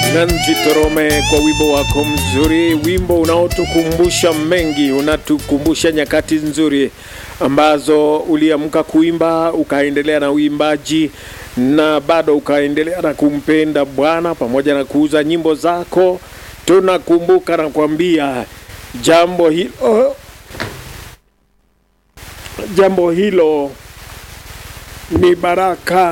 Nancy Torome kwa wimbo wako mzuri, wimbo unaotukumbusha mengi, unatukumbusha nyakati nzuri ambazo uliamka kuimba ukaendelea na uimbaji na bado ukaendelea na kumpenda Bwana pamoja na kuuza nyimbo zako. Tunakumbuka na kuambia jambo hilo, jambo hilo ni baraka.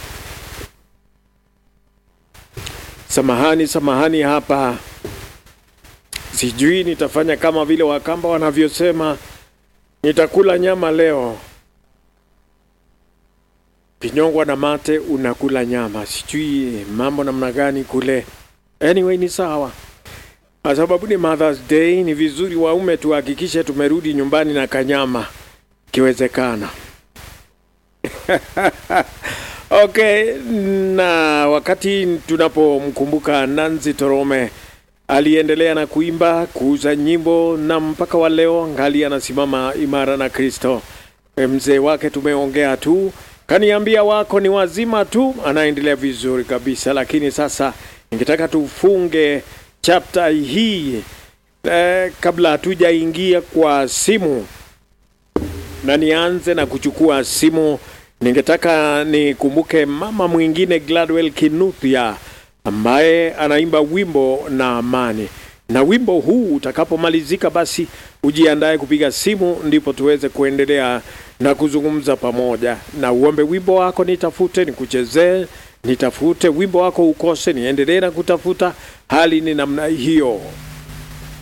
Samahani, samahani, hapa sijui nitafanya kama vile Wakamba wanavyosema, nitakula nyama leo. Pinyongwa na mate, unakula nyama, sijui mambo namna gani kule. Anyway, ni sawa, kwa sababu ni Mother's Day. Ni vizuri waume tuhakikishe tumerudi nyumbani na kanyama ikiwezekana. Okay, na wakati tunapomkumbuka Nancy Torome aliendelea na kuimba, kuuza nyimbo na mpaka wa leo ngali anasimama imara na Kristo. Mzee wake tumeongea tu, kaniambia wako ni wazima tu, anaendelea vizuri kabisa. Lakini sasa ningetaka tufunge chapter hii eh, kabla hatujaingia kwa simu na nianze na kuchukua simu ningetaka nikumbuke mama mwingine Gladwell Kinuthia ambaye anaimba wimbo na amani, na wimbo huu utakapomalizika, basi ujiandae kupiga simu, ndipo tuweze kuendelea na kuzungumza pamoja, na uombe wimbo wako, nitafute nikuchezee, nitafute wimbo wako ukose, niendelee na kutafuta. Hali ni namna hiyo.